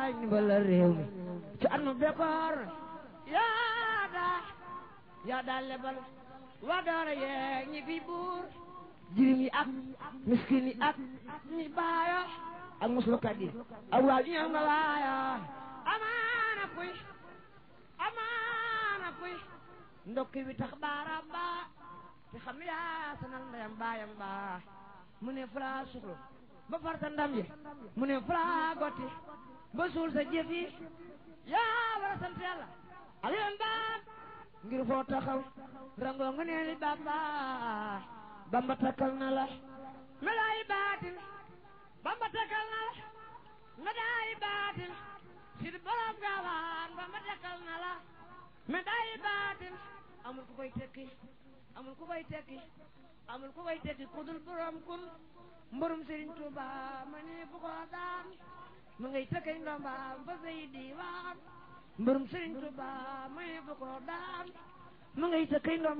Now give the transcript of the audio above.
yaay ndimbala réew mi ci at mu bekkoor yaa daa yaa daa lebal waa doora yeeg ñi fi buur jirim yi ak miskin yi ak ñi baayo ak muslukat yi ak waa ñëw nga waayo amaana kuy amaana kuy ndokki wi tax baaraam baa te xam ne yaa sanal ndeyam baayam baa mu ne fulaa suxlu ba farta ndam yi mu ne fulaa gotti ba suul sa jëf yi yaa war a sant yàlla ak yoon baam ngir foo taxaw rangoo nga nee li bamba bamba takkal na la medaay baatin bamba takkal na la medaay baatin sid borom gaawaan bamba takkal na la medaay baatin amul ku koy tekki amul ku koy tekki amul ku koy tekki kudul borom kun mborum Serigne Touba ma ne bu ko daan mu ngay tëkkay ndombaam fa say diiwaan mborum Serigne Touba ma ne bu ko daan mu ngay tëkkay ndombaam